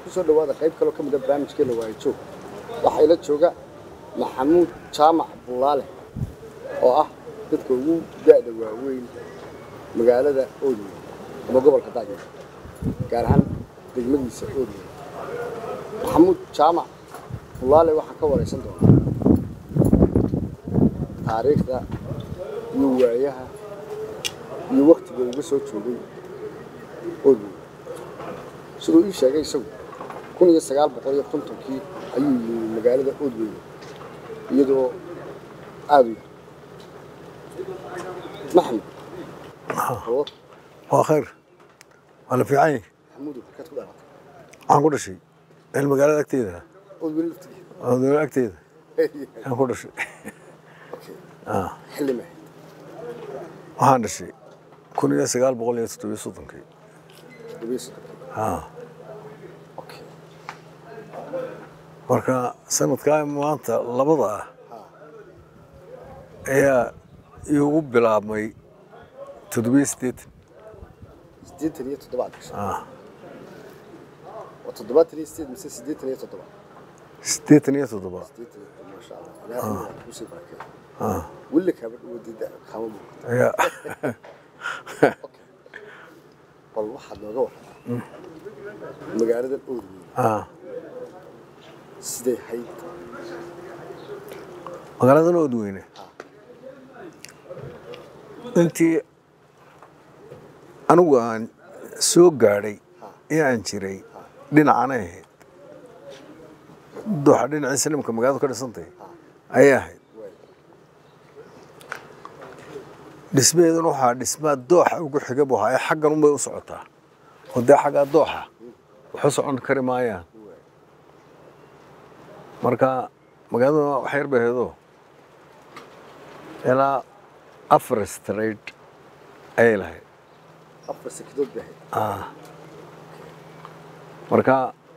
kusoo dhawaada qayb kaloo ka mida barnaamijkeena waayo joog waxaa ila jooga maxamuud jaamac bulaale oo ah dadka ugu da'da waaweyn magaalada oodwey ama gobolka daagmar gaar ahaan degmadiisa oodwey maxamuud jaamac bulaale waxaan ka waraysan doonaa taariikhda iyo waayaha iyo waktiga uga soo joogay oodwey siduu ii sheegay isagu kun iyo sagaal boqol iyo kontonkii ayuu yimi magaalada oodwey iyadoo aada u yar maxamed oo waa khayr waa la fiican yahay maxamuudu halkaad ku dhalatay waxaan ku dhashay meel magaalada agteeda oodwey laftigeeda oo dowlad agteeda ayaan ku dhashay Okay. Ah, xilli ma ahayd waxaan dhashay kun iyo sagaal boqol iyo toddobiyo soddonkii toddobiyo soddonkii Ah, Okay. marka sanadkaa maanta labada ah ayaa iigu bilaabmay toddobiyo siddeetan siddeetan iyo toddobaad gashay Ah, waa toddobaatan iyo sideed mise siddeetan iyo toddoba siddeetan iyo toddoba siddeetan iyo toddoba maasha allah ilaahay waa kusii barakeeyo Ah, weli kaaba dhawadida kama muuqato ayaa bal waxaad nooga warramaa magaaladan oodwey ah, siday hayd magaaladan oodweyne intii anigu aan soo gaadhay ee aan jiray dhinacanay ahayd dooxa dhinacii salimka magaaladu ka dhisantay ayay ahayd waay dhismaheeduna waxaa dhismaa dooxa ugu xiga buu ahaa ee xaggan unbay u socotaa oo dee xaggaa dooxa waxu socon kari maayaan marka magaaladuna wax yar bay ahaydoo ilaa afar straight ayay lahayd afar sekidood bay ahayd Ah. marka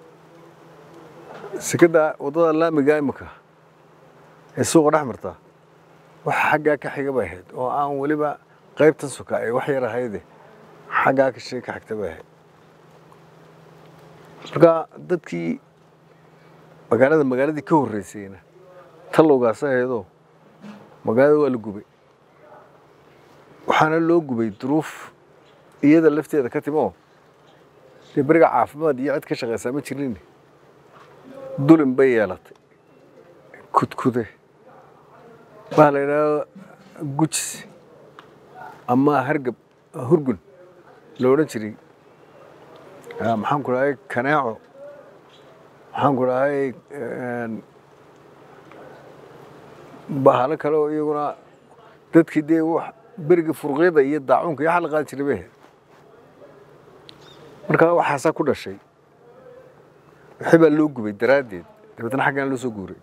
sekada waddada laamiga imika ee suuqa dhex marta waxa xaggaa ka xiga bay ahayd oo aan weliba qaybtan suka ay wax yar ahayde xaggaa ka shee ka xigta bay ahayd marka dadkii magaalada magaaladii ka horreysayna tallowgaas ahaydoo magaalada waa la gubay waxaana loo gubay duruuf iyada lafteeda ka timo dee beriga caafimaad iyo cid ka shaqaysaa ma jirin dulin bay yeelatay kudkude waxaa la yidhaahdo gujis ama hargab hurgun la odhan jiray Ah, maxaan ku dhahay kaneeco maxaan ku dhahay bahalo kale oo iyaguna dadkii dee wax beriga furqyada iyo daacuunka iyo waxa la qaadi jiray bay ahayd marka waxaasaa ku dhashay wixii baa loo gubay daraaddeed dabeetana xaggan loo soo guuray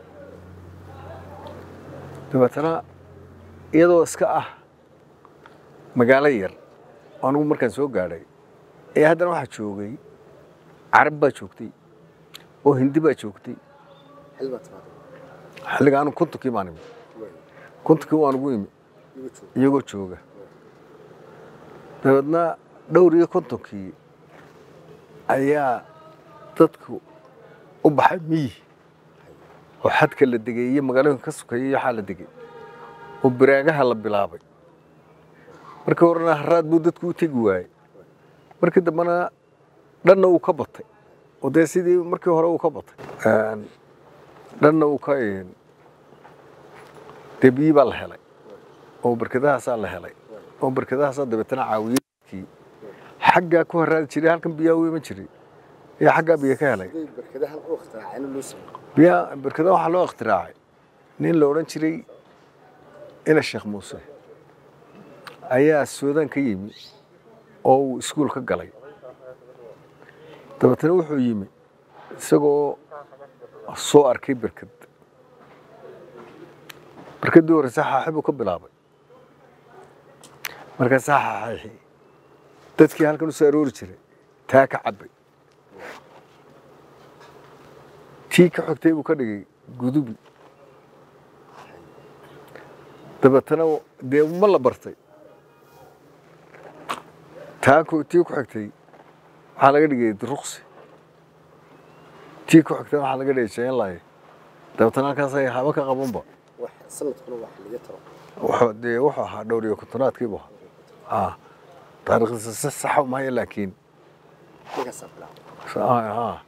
dabeetana iyadoo iska ah magaalo yar oo anigu markaan soo gaadhay ayaa haddana waxaa joogay carab baa joogtay oo hindi baa joogtay xil baa timaaday xilliga anigu kontonkii baan imi waay kontonkii waan ugu imi iga joog iyagoo jooga dabeedna dhowr iyo kontonkii ayaa dadku u baxay miyi oo xadka la degay iyo magaalooyinka ka sukaya iyo waxaa la degay oo biraagaha la bilaabay markii horena haraad buu dadku u tegi waayey markii dambena dhanna uu ka batay oo dee sidii markii hore uu ka batay dhanna uu ka dee biyi baa la helay oo barkadahaasaa la helay oo barkadahaasaa dabeetana caawiyadkii xaggaa ku haraadi jiray halkan biyaa u iman jiray ayaa xaggaa biyo ka helay siday barkadahan u ikhtiraaceen loo sameeyey biyaa barkadaha waxaa loo ikhtiraacay nin la odhan jiray ina sheekh muuse ayaa suudaan ka yimi oo uu iskuul ka galay dabeetana wuxuu yimi isagoo soo arkay barkad barkaddii horeyse xaaxi buu ka bilaabay markaasaa xaaxi dadkii halkan u soo aroori jiray taa ka cabbay tii ka xogtay buu ka dhigay gudubi dabeetana dee ma la bartay taa ku tii ku xigtay waxaa laga dhigay ruqsi tii ku xigtana waxaa laga dheeshayn lahay dabeetana halkaasay haba ka qabanba wax sanadkuna wax laga taro wuxuu dee wuxuu ahaa dhowr iyo kontonaadkiibu ahaa taariikhdiisa si saxa umahaya laakiin markaasaa bilaabay haa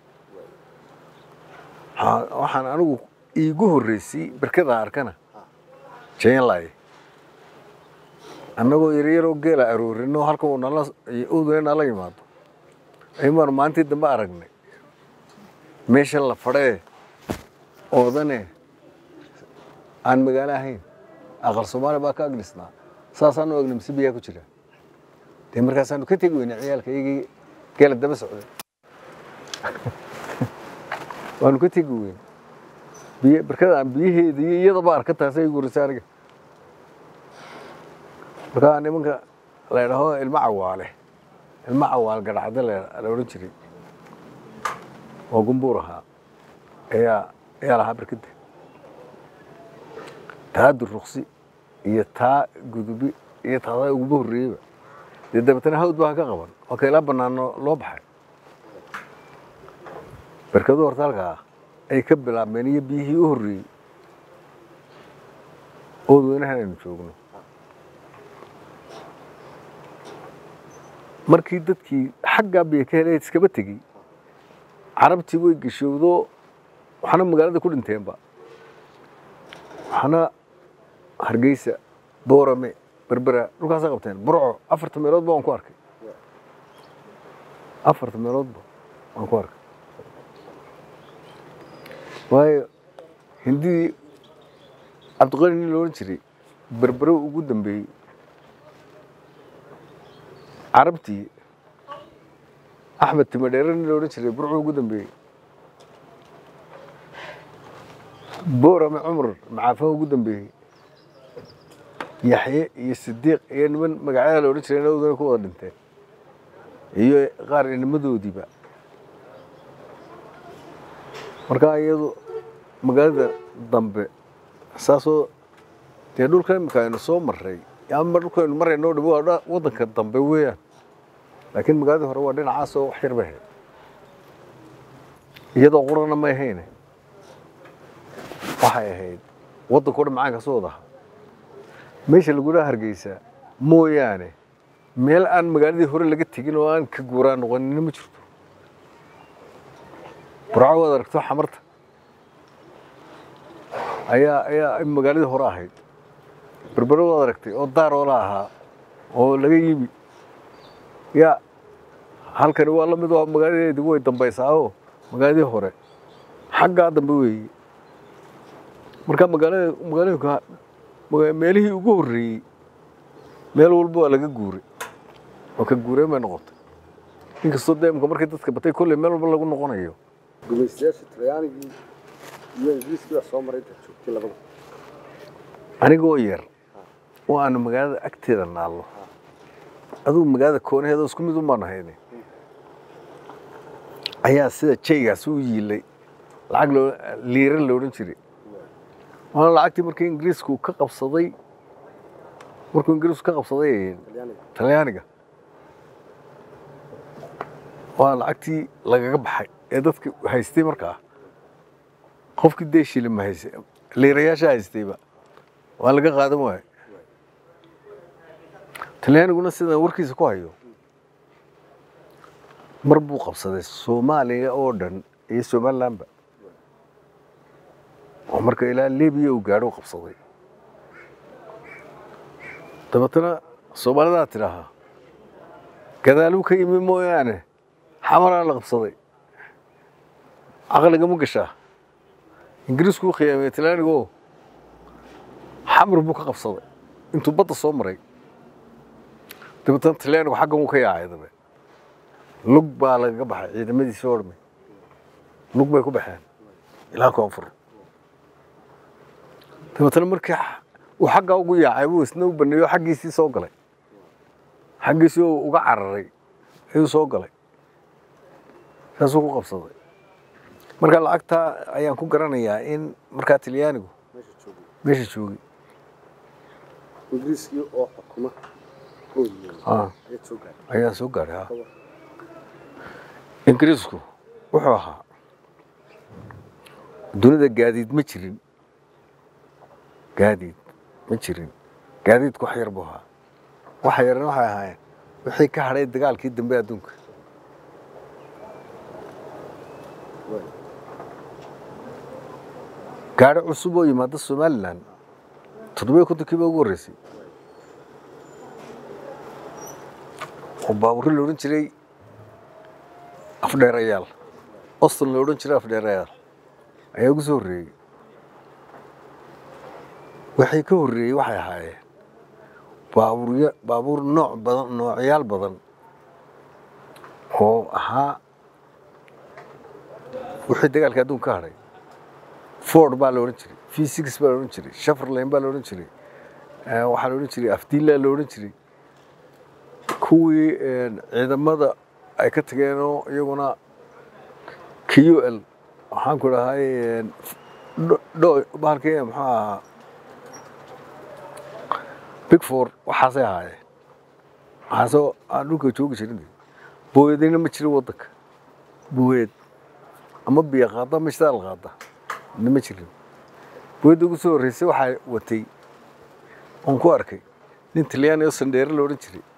haa waxaan anigu iigu horreysay berkada arkana jaynlay annagoo yaryaroo geela aroorino halka uu nala udune nala yimaado aymaan maalintii dambe aragnay meesha la fadhee oodane aan magaalo ahayn aqal soomaali baa ka agdhisnaa saasaanu egnay mise biyaa ku jira dee markaasaanu ka tegi weynay ciyaalka iyagii geela daba socday waanu ka tegi weyn biy barkada aan biyaheeda iyo iyadaba arka taasay gurisay aniga markaa nimanka la idhaho ilmo cawaale ilmo cawaal gadhacda la la odhan jiray oo gumbuur ahaa ayaa ayaa lahaa barkada taa duruqsi iyo taa gudubi iyo taadaa uguba horreeyeyba dee dabeetana hawd baa ka qaban oo ka ilaa banaano loo baxay barkadu horta halkaa ay ka bilaabmeen iyo biyihii u horreeyey oodweynahan aynu joogno markii dadkii xaggaa biyo ka helay iskaba tegey carabtii way geshowdo waxaana magaalada ku dhinteenba waxaana hargeysa boorame berbera dhulkaasa qabteen burco afarta meeloodba waan ku arkay afarta meeloodba waan ku arkay waayo hindidii cabdiqani nin la odhan jiray berbero ugu dambeeyey carabtii axmed timadheere nin la odhan jiray burcu ugu dambeeyey boorame cumar macaafaha ugu dambeeyey yaxye iyo sidiiq iyo niman magacyada la odhan jiray inaduna ku wada dhinteen iyo qaar inimadoodiiba markaa iyadu magaalada dambe saasoo dee dhulka imika aynu soo maray ama dhulka aynu marayno dhib waa dha- waddanka dambe weeyaan laakiin magaaladii hore waa dhinacaasoo wax yar bay ahayd iyadoo qurana may ahayne waxay ahayd waddanka o dhan macaanka soo wada ahaa meesha lagula hargeysa mooyaane meel aan magaaladii hore laga tegin oo aan ka guuraa noqonina ma jirto burco waad aragto xamarta ayaa ayaa magaaladii hore ahayd berbero waad aragtay oo daaroola ahaa oo laga yimi ya halkani waa lamid oo magaaladeedi way dambaysaa oo magaaladii hore xaggaa dambe weeye marka magaalada magaalooyinka maga- meelihii ugu horreeyey meel walba waa laga guuray oo ka guureen bay noqotay inkastoo dee imka markii dadka batay kolley meel walba lagu noqonayo gumaystayaasha talyaanigii iyo ingiriiskii baa soo maray inta joogtay labada anigoo yar oo aanu magaalada agteeda naallo adugu magaalada koonaheeda isku mid un baan ahayne ayaa sida jaygaas u yiilay lacag loo liira la odhan jiray waana lacagtii markii ingiriisku ka qabsaday markuu ingiriisku ka qabsaday talyaaniga talyaaniga waa lacagtii lagaga baxay ee dadka haystay markaa qofkii dee shilima haystay liirayaasha haystayba waa laga qaadan waayo talyaaniguna sidaan warkiisa ku hayo mar buu qabsaday soomaaliya oo dhan iyo somalilandba oo marka ilaa libiya uu gaadho u qabsaday dabeetana soomaalidaa tidhaahaa gadaaluu ka yimi mooyaane xamaraa la qabsaday caqliga ma gashaa ingiriisku u khiyaamiyey talyaanigoo xamar buu ka qabsaday intuu badda soo maray dabeetana talyaanigu xaggan wuu ka yaacay dabe lug baa lagaga baxay ciidamadiisa oo dhami lug bay ku baxeen ilaa koonfur dabeetana markii uu xaggaa ugu yaacay buu isna u baneeyo xaggiisii soo galay xaggiisii oo uga cararay ayuu soo galay saasuu ku qabsaday marka lacagtaa ayaan ku garanayaa in markaa talyaanigu meesha joogay meesha joogay ingiriiskii oo xukuma oo yimi Ah, ayaa soo gaaray ayaa soo gaadhay ha Kaba. ingiriisku wuxuu ahaa dunida gaadiid ma jirin gaadiid ma jirin gaadiidku wax yar buu ahaa waxa yarna waxay ahaayeen wixii ka hadhay dagaalkii dambe adduunka gaadhi cusub oo yimaada somalilan toddobiyo kontonkii baa ugu horreysay oo baabuurri la odhan jiray afdheerayaal oston la odhan jiray afdheerayaal ayaa ugu soo horreeyey waxay ka horreeyey waxay ahaayeen baabuurya baabuur nooc badan noocyaal badan oo ahaa wixii dagaalka adduunka ka hadhay ford baa la odhan jiray v six baa la odhan jiray shaferlane baa la odhan jiray waxaa la odhan jiray afdiilla la odhan jiray kuwii ciidamada ay ka tageenoo iyaguna q l waxaan ku dhahay dho bahalkii muxuu ahaa big four waxaasay ahaayeen waxaasoo aan dhulka joogi jirin booyadayna ma jirin waddanka booyad ama biyo qaada ama shitaal qaada na ma jirin booyadda ugu soo horreysay waxaa watay oon ku arkay nin talyaani oo sandheere la odhan jiray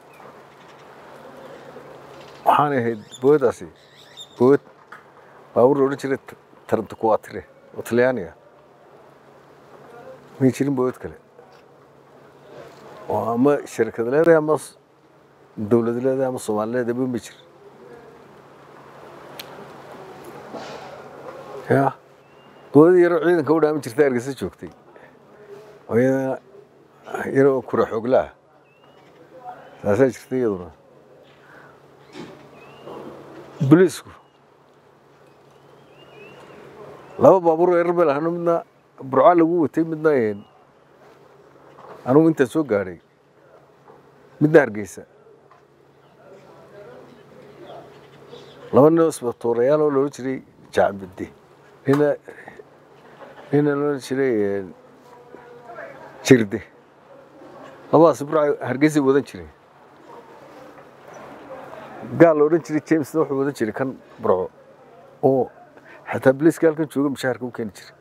waxaanay ahayd booyadaasi booyad baabuur la odhan jiray taranta kuwaatire oo talyaaniga may jirin booyad kale oo ama shirkad leedahay ama dowlad leedahay ama soomaali leedahay ma jir ya dowladda yaroo ciidanka u dhaamin jirta hargeysa joogtay oo iyadana yaroo kura xoogla ah taasaa jirtay iyaduna boliisku laba baabuur oo yarar bay lahano midna burca lagu watay midna anugu intaan soo gaadhay midna hargeysa laba nin oo isbatoorayaal oo loodhan jiray jacbide nina nina loodhan jiray jirde labadaas burca hargeysay wadan jiray gaal la odhan jiray jamesna wuxuu wadan jiray kan burco oo xataa biliiska halkan jooga mushaharka u keeni jiray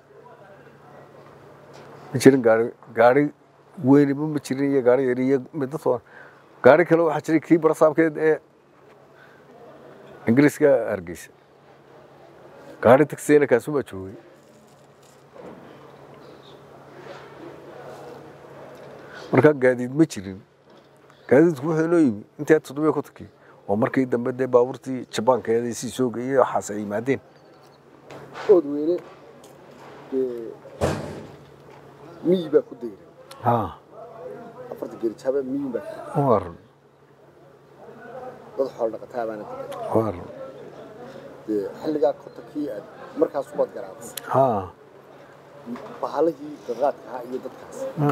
ma jirin gaari gaari weyniba ma jirin iyo gaari yar iyo midda toban gaari kale waxaa jiray kii barasaabkeed ee ingiriiska hargeysa gaari tagsiyana kaasumaa joogay markaa gaadiid ma jirin gaadiidku wuxuu inoo yimi intii toddobiya kontonkii oo markii dambe dee baabuurtii jabaankeeda sii soo geeyey waxaas ay yimaadeen ood weyne dee miyi baa ku dayray ha afarta geerijaaba miyi baa ku waa run dad xoolo dhaqataa baana degay waa run dee xilligaa kontonkii aad markaas ubaad garaacday ha bahalihii daqaadka ahaa iyo dadkaas ha.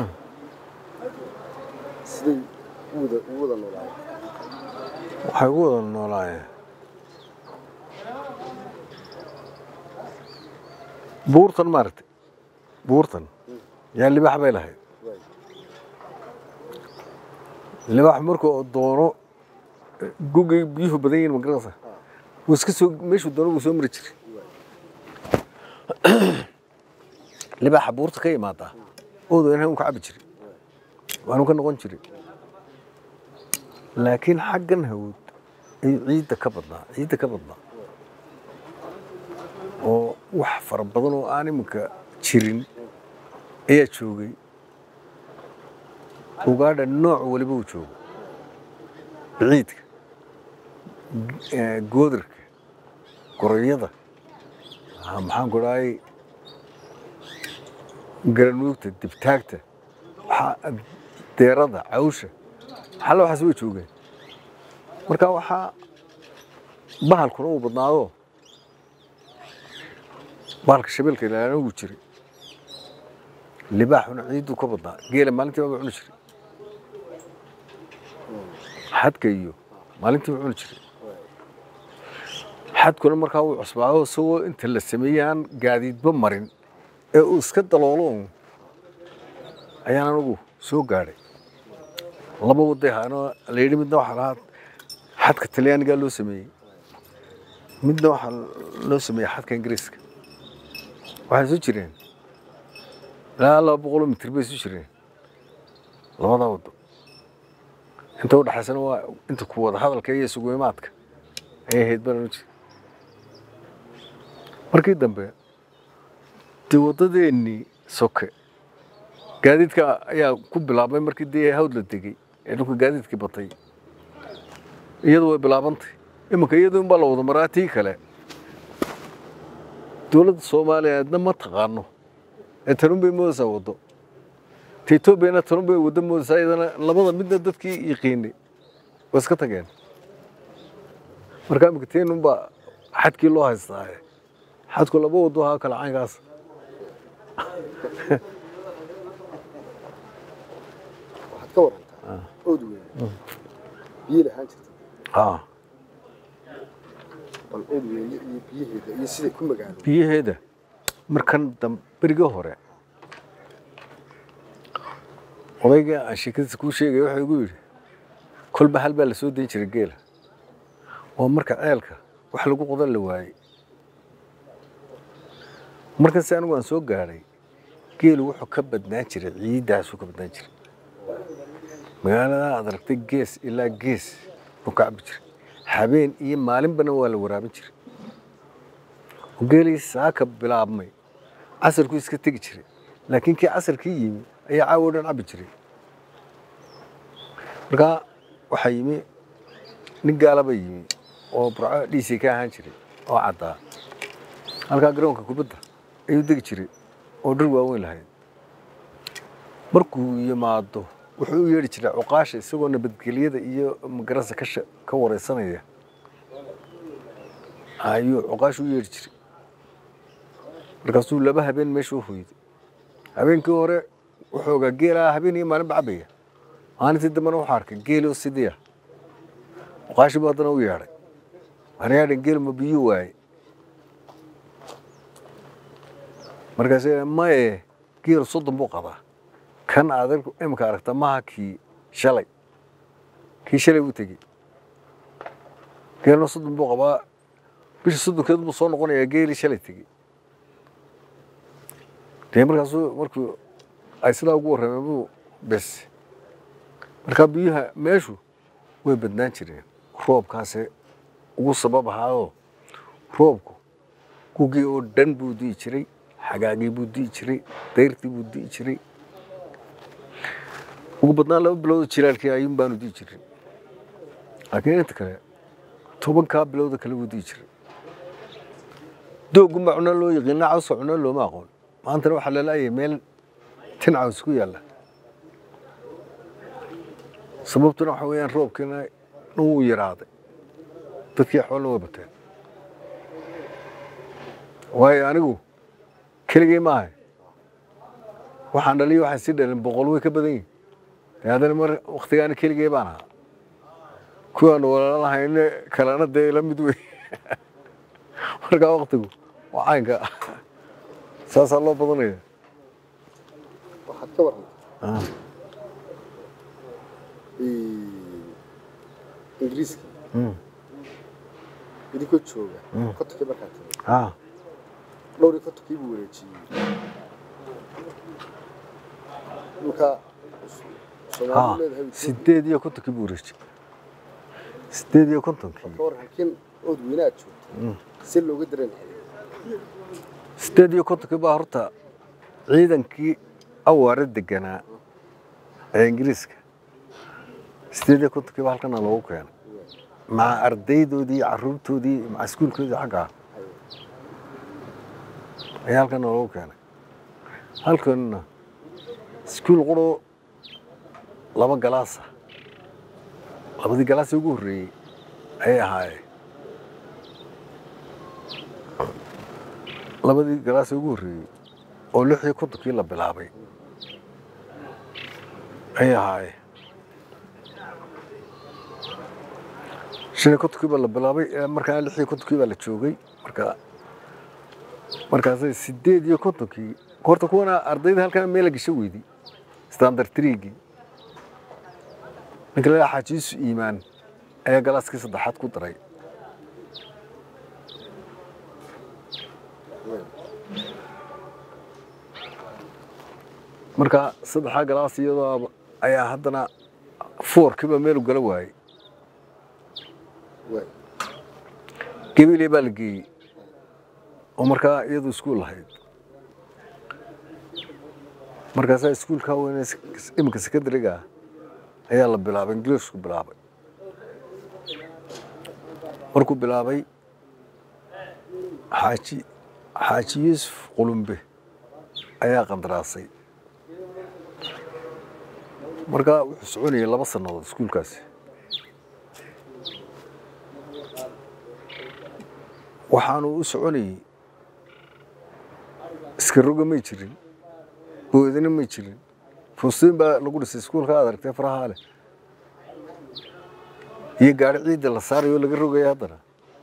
siday u wada u wada noolaayeen waxay ugu wada noolaayeen buurtan maaragtay buurtan yaa libax bay lahayd waay libax marka oo doono gugay biyuhu badan yihiin magaranaysa wuu iska soo meeshuu doono wuu soo mari jiray libaxa buurta ka imaadaa oodo inaan u ka cabi jiray waanu ka noqon jiray laakiin xaggan hawd ayuu ciidda ka badnaa ciidda ka badnaa oo wax fara badan oo aan iminka jirin ayaa joogay ugaadha nooc waliba uu joogo biciidka eh, goodarka gorayada ah, maxaan ku dhahay garanuugta dibtaagta waxaa- deerada cawsha xalla waxaas way joogeen marka waxaa bahalkuna uu badnaado bahalka shabeelka ilaana wuu jiray libaaxuna ciidduu ka badnaa geela maalintii baa cuni jiray xadka iyo maalintii baa cuni jiray xadkuna markaa wuu cusbaado isagoo inta la sameeyey aan gaadiidba marin ee uu iska daloolo un ayaan anigu soo gaadhay laba waday ahaanoo la yidhi midna waxaa lahaa xadka talyaanigaa loo sameeyey midna waxaa loo sameeyey xadka ingiriiska waxay isu jireen ilaa laba boqoloo mitir bay isu jireen labada waddo inta udhexaysana waa inta ku wada hadalka iyo isugu imaadka ayay ahayd baan u jira markii dambe dee waddadeennii soke gaadiidka ayaa ku bilaabmay markii dee hawd la degey ee dhulka gaadiidkii batay iyadu way bilaabantay iminka iyadu unbaa la wada maraa tii kale dowladda soomaaliyeedna ma taqaano ee tanun bay moodaysaa waddo ta etoobiyana tanun bay waddo moodaysaa iyadana labada midna dadkii yiqiinay waa iska tageen marka iminka teenun baa xadkii loo haystaa xadku laba waddo ahaa kale caynkaas waxaad ka warantaa ood weyne biyo lahaan jirta haa bal ood weyne iyo biyaheeda iyo siday ku magaalo biyaheeda markan dam berigii hore odayga aan sheekadiisa kuu sheegaya wuxuu igu yidhi kolba hal baa la soo dayn jiray geela oo marka ceelka wax lagu qodan la waayey markaasi anigu aan soo gaadhay geelu wuxuu ka badnaan jiray ciiddaasuu ka badnaan jiray magaalada aad aragtay gees ilaa gees buu ka cabi jiray habeen iyo maalinbana waa la waraabin jiray oo geelii saaka bilaabmay casarku iska tegi jiray laakiin kii casarkii yimi ayaa caawo dhan cabi jiray markaa waxaa yimi nin gaalaba yimi oo burco dhiisii ka ahaan jiray oo caddaa halkaa garoonka kubadda ayuu degi jiray oo dhar waaweyn lahayd markuu yimaado wuxuu u yeedhi jiray cuqaasha isagoo nabadgelyada iyo magarasa ka sha- ka wareysanaya ayuu cuqaasha u yeedhi jiray markaasuu laba habeen meesha u hoyday habeenkii hore wuxuu ogaa geelaa habeen iyo maalinba cabaya maalintii dambena wuxuu arkay geeloo sidiya cuqaashi buu haddana u yeedhay anayaadhan geel ma biyuu waaye markaas maye geel soddon buu qabaa kan aad imika aragta maha kii shalay kii shalay buu tegey geelna soddon buu qabaa bisha soddonkeed buu soo noqonayaa geelii shalay tegey dee markaasuu markuu ay sidaa ugu warrameen buu bes markaa biyuha meeshu way badnaan jireen roobkaase ugu sabab ahaayoo roobku gugii oo dhan buu di'i jiray xagaagii buu di'i jiray dayrtii buu di'i jiray ugu badnaan laba bilowda jilaalkii ayuun baanu di'i jirin laakiin inta kale tobankaa bilowda kale buu di'i jiray dooggun baa cunno loo yaqiina cawska cunno looma aqoon maantana waxaa lalaayay meel tin caws ku yaalla sababtuna waxa weeyaan roobkiina dhan wuu yaraaday dadkii xoolna waa bateen waayo anigu keligay maahay waxaan dhaliyo waxaan sii dhalin boqol way ka badan yihin dee haddana mar waktigaana keligay baan ahaa kuwaanu walaalahayne kalena dee la mid wey markaa waktigu waa caynka saasaa loo badanaya waxaad ka warantaa Ah, ingiriiska mm, idinkoo jooga Mm. kotonkii markaa tagay ah, dhowr iyo kontonkii buu wareejiyey dhulka ah, soomaalidu leedahay sideed iyo kontonkii buu wareejiyey sideed iyo kontonkii ka war halkiin ood weyne aad joogto si looga dareen sideed iyo kontonkii baa horta ciidankii awaare deganaa ee ingiriiska sideed iyo kontonkii baa halkana loogu keenay maca ardaydoodii caruurtoodii maca iskuulkoodii xaggaa ayaa halkana loogu keenay halkanna iskuul quro laba galaasa labadii galaasii ugu horreeyey ayay ahaayeen labadii galaasii ugu horreeyey oo lix iyo kontonkii la bilaabay ayay ahaayeen shan iyo kontonkii baa la bilaabay ee markaa lix iyo kontonkii baa la joogay marka markaasay sideed iyo kontonkii horta kuwana ardayda halkan meel la gasho weydi standard triigii ninka la xaajiisu iimaan ayaa galaaskii saddexaad ku daray marka saddexdaa galaas iyadoo ayaa haddana foorkiiba meelu gala waayey waay gabiley baa la geeyey oo markaa iyadu iskuul lahayd markaasaa iskuulkaa weyne iminka secondariga ah ayaa la bilaabay ingiliisku bilaabay markuu bilaabay xaaji xaaji yuusuf qulumbe ayaa qandaraasay markaa wuxuu soconayay laba sannadood iskuulkaasi waxaanu u soconayey iska roga may jirin boodina may jirin fuustiin baa lagu dhisay iskuulka aad aragtay farahaa leh iyo gaari ciidda la saarayo laga rogaya haddana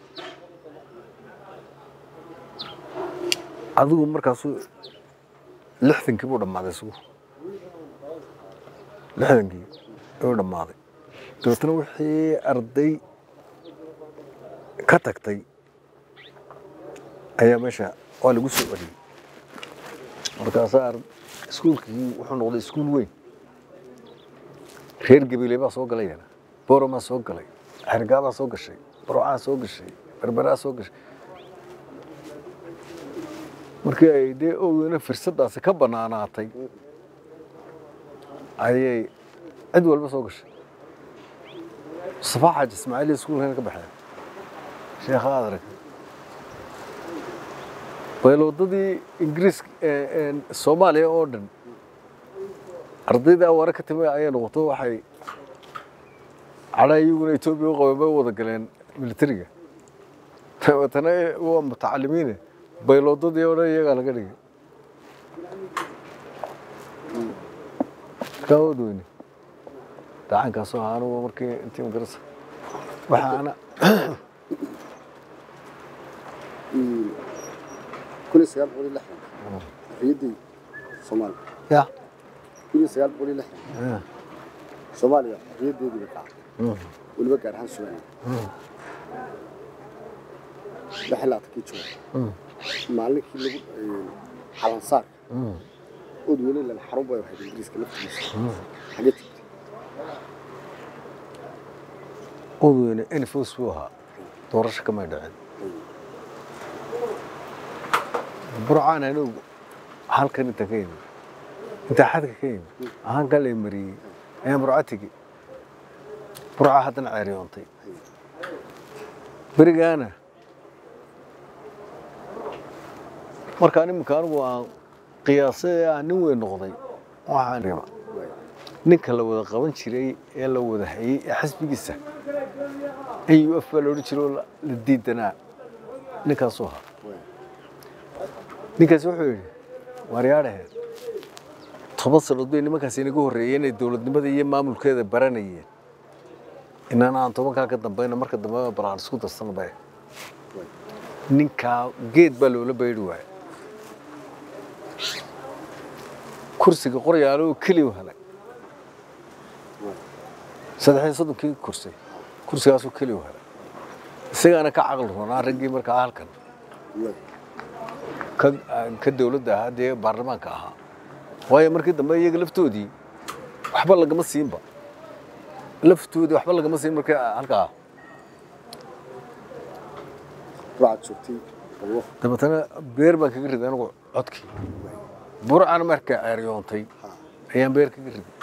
adigu markaasu lixdankii buu dhammaaday isugu lixdankii ayuu dhammaaday dabeetna wixii arday ka tagtay ayaa meesha waa lagu soo celiyey markaasaa ar- iskuulkii wuxuu noqday iskuul weyn reer gabiley baa soo galayana boromaa soo galay xergaabaa soo gashay barocaa soo gashay berberaa soo gashay markii ay dee owdana firsadaasi ka bannaanaatay ayay cid walba soo gashay mustafa xaaji ismaaciil iskuulkana ka baxeen sheekha aad aragtay bayloodadii ingiriiska soomaaliya oo dhan ardayda awaare ka timi ayay noqoto waxay cadhaa iyaguna etoobiya u qabeen bay u wada galeen militariga dabeetana waa mutacalimiine bayloodadii oo dhan iyagaa laga dhigay kaawad weyne dacankaasoo ahaa anugu markii intii magarasa waxaana kun iyo sagaal boqol iyo lixdan xorriyaddii soomaaliya ya kun iyo sagaal boqol iyo lixdan soomaaliya xorriyaddeedii bay qaaday weliba gaar ahaan sumaaliya lix laatankii jooga maalinkii lagu calansaarka ood weli lan xarun bay ahayd ingiriiska laftigiisa xagee jirtay odweyne enfos buu ahaa doorasho kamay dhicin burcaan anigu halkan inta ka yimi intaa xadka ka yimi ahaan kaa lay mariyey ayaan burca tegi burca haddana ceeryoontay berigaana markaan iminka anigu aan qiyaasay ee aan nin weyn noqday waxaan rima ninka la wada qaban jiray ee la wada hayey ee xisbigiisa au f baa la odhan jiray oo la la diidanaa ninkaasuu ahaa ninkaasi wuxuu yidhi waaryaadhaheed toban sannood bay nimankaasi inaga horreeyeen inay dowladnimada iyo maamulkeeda baranayeen inana aan tobankaa ka dambayna marka dambe balaan isku darsanaba ninkaa geed baa loola baydhi waaya kursiga qoryaalo oo keliya u helay saddex iyo soddonkii kursi kursigaasoo keliya u helay isagaana ka caqli roonaa raggii markaa halkan ka ka dowladda ahaa dee baarlamaanka ahaa waayo markii dambe iyaga laftoodii waxba lagama siinba laftoodii waxba lagama siin markii halkaa burcad joogtay qablo dabeetana beer baan kaga riday anigu codkii burcana markaa ceeryoontay ayaan beer kaga riday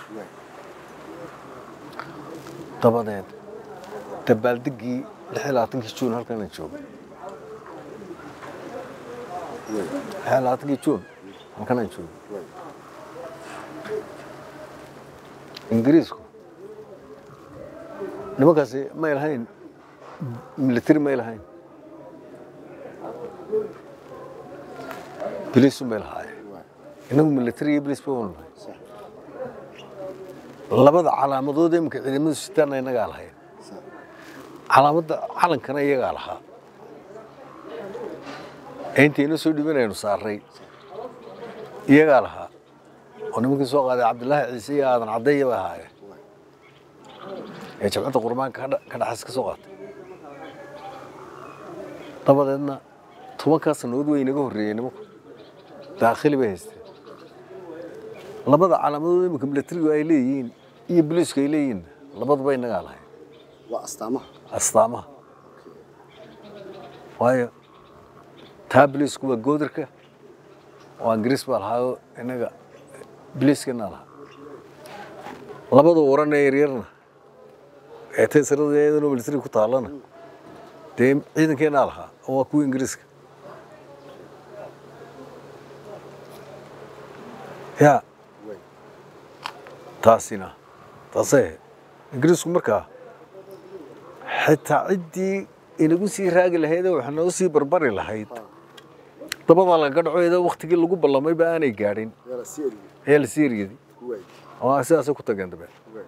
dabadeed dabaaldeggii lix iyo labaatankii juun halkan aan joogo lix iyo labaatankii juun halkan aan joogo ingiriisku nimankaasi may lahayn military may lahayn biliisu may lahaayeen inagu military iyo biliis ba wan lahayn labada calaamadood ee imika ciidamadu sitaana inagaa lahayn calaamadda calankana iyagaa lahaa ee intayna soo dhibanaynu saaray iyagaa lahaa oo nimankii soo qaaday cabdilaahi ciise iyo aadan caddeeya bay ahaayeen ee jabcadda qurmaanka ka dha- ka dhaxas ka soo qaatay dabadeedna tobankaa sannadood way inaga horreeyeen nimanku daakhili bay haysteen labada calaamadood iminka milatarigu ay leeyihiin iyo booliisku ay leeyihiin labaduba innagaa lahayn waa astaamaha astaamaha waayo taa booliisku waa goodarka oo ingiriis baa lahaayo innaga booliiskana lahaa labada waran ee yaryarna ee taysarada iyadana milatariga ku taallana dee ciidankeenaa lahaa oo waa kuwa ingiriiska yaa way taasina taasay ahayd ingiriisku markaa xitaa ciddii inagu sii raagi lahaydee wax nagu sii barbari lahayd dabadaa laga dhaco iyadoo waktigii lagu ballamayba aanay gaadhin yala sii eriyey ayaa lasii eriyadi way oo sidaasay ku tageen dabe way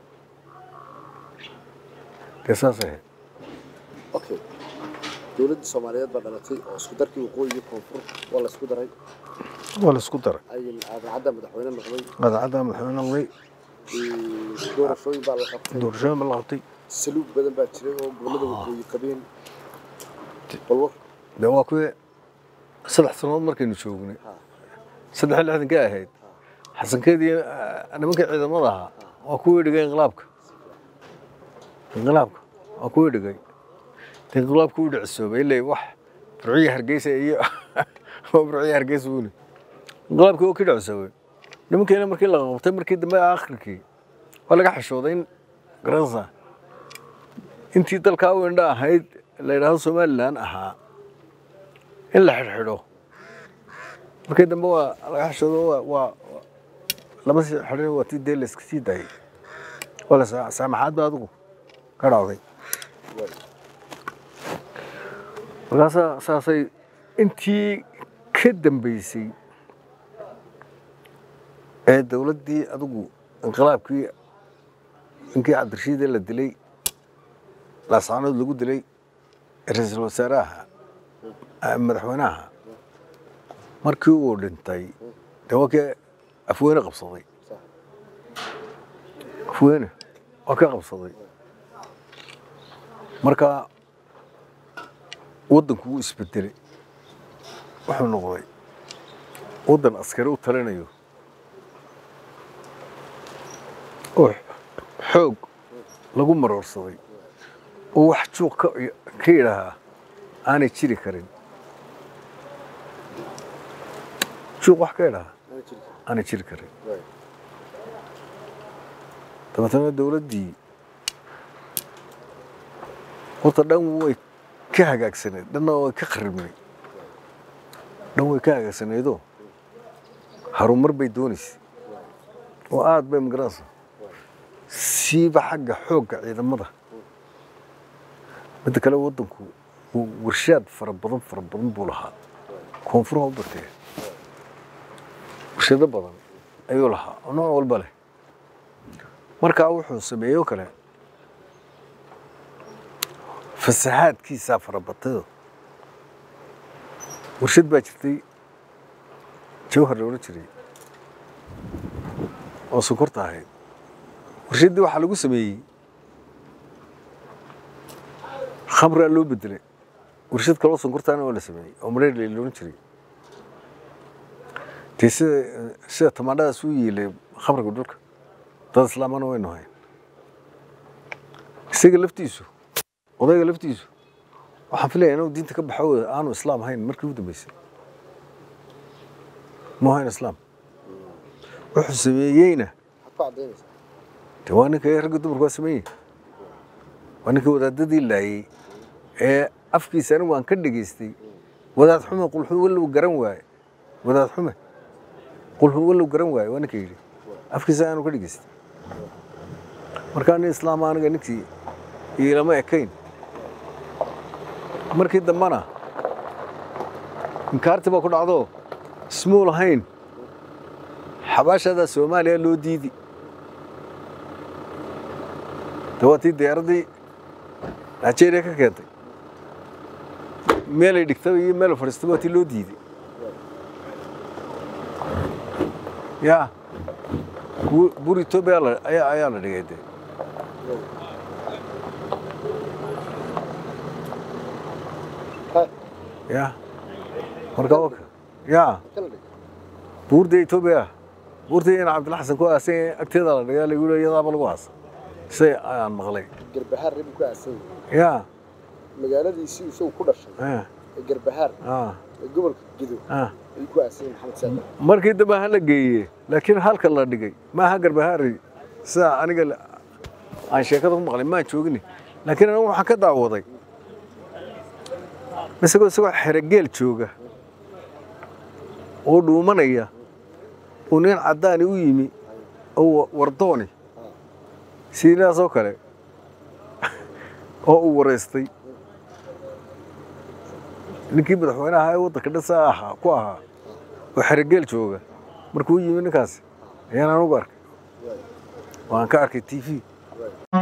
dee saasay ahayd okay dowladda soomaaliyeed baa dhalatay oo isku darkii waqooyi iyo koonfur waa la isku daray waa la isku daray ayay aadacadda madaxweyne noqday qadacadda madaxweyne noqday ee, doorashooyin baa la qabtay doorashooyin ba la qabtay saluug badan baa jiray oo gobollada waqooyi qabeen balwar dee waa kuwii saddex sannadood markaynu joognay Ha. saddex iyo lixdankii ahayd xasankeedii nimankii ciidamada ahaa waa kuwii dhigay inqilaabka inqilaabka waa kuwii dhigay dee inqilaabka u dhicisoobay ilay wax burciya hargeysa iyo waa burciya hargeysa uuni inqilaabkii oo ka dhicisoobay nimankiina markii la qabtay markii dambe akhirkii waa laga xishooday in garansa intii dalkaa u indha ahayd la yidhaahdo somalilan ahaa in la xidhxidho markii dambe waa laga xishoodo waa waa lama sii xidhin waa tii dee la iska sii daayay waa la saa- saamaxaad ba adigu ka dhacday way markaasaa saasay intii ka dambeysay ee dowladdii adigu inqilaabkii ninkii cabdirashiidee la dilay laascaanood lagu dilay ra-iisul wasaaraha ah, madaxweynaha markii uu dhintay dee waa kii afweyne qabsaday sax afweyne waa ka qabsaday marka waddanku wuu isbedelay wuxuu noqday waddan askari u talinayo oo xoog lagu maroorsaday oo wax juuq ka ka yidhaahaa aanay jiri karin juuq wax ka yidhaahaa ana jiri kara aanay jiri karin way dabeetana dowladdii horta dhan way ka hagaagsaneed dhanna way ka qaribnay dhan way ka hagaagsaneedoo harumar bay doonaysay oo aad bay magaranaysa siiba xagga xoogga ciidamada midda kale waddanku wuu warshaad fara badan fara badan buu lahaa koonfuraha u bartee warshado badan ayuu lahaa oo nooc walba leh markaa wuxuu sameeyo kale fasahaadkiisaa farabatayoo warshad baa jirtay jawhar la odhan jiray oo sonkorta ahayd warshaddii waxaa lagu sameeyey khamraa loo bedelay warshad kaloo sonkortaana waa la sameeyey oo mareerley la odhan jiray dee sida sida tamaandhadaas u yiilay khamriga dhulka dad islaamana waynu hayn isaga laftiisu odayga laftiisu waxaan filaya inuu diinta ka baxo aanu islaam hayn markii ugu dambeysay mu hayn islaam wuxuu sameeyeyna maxaad ku caddaynaysaa de waa ninka ragga dumarku waa sameeyey waa ninka wadaadadii laayey ee afkiisa anigu aan ka dhegaystay wadaad xume qulxu wallow garan waaye wadaad xume qulxu wallow garan waaye waa ninka yidhi afkiisa aanu ka dhegaystay markaa nin islaama aniga ninkii iilama ekayn markii dambena inkaarti baa ku dhacdo ismuu lahayn xabaashadaa soomaaliya loo diidi de waa tii diyaaraddii nigeria ka keentay meelay dhigtaba iyo meel fadhiistaba waa tii loo diiday ya bu- bur etoobiya la- ayaa ayaa la dhigay de ha ya marka waka ya kala dhig buurda etoobiya buurtii in cabdilla xasan ku aasan yahay agteeda la dhigaa lagu leeyahay iyadaaba lagu aasa say aan maqlay garbahaar reer buu ku aasan yahay yaa magaaladiisii isagu ku dhashay ah, ee garbahaar ah, ee gobolka gedo ah. ayuu ku aasan yahay maxamed saadar markii dambe ha la geeyey laakiin halka la dhigay maaha garbahaari sida aniga la- aan sheekada ku maqlay maan joogin laakiin anigu waxaan ka daawaday isagoo isagoo xerogeel jooga oo dhuumanaya uu nin caddaani u yimi oo wardooni sidaasoo kale oo uu wareystay ninkii madaxweynaha ee waddanka dhisa ahaa ku ahaa oo xerogeel jooga markuu u yimi ninkaasi ayaan anugu arkay waan ka arkay t v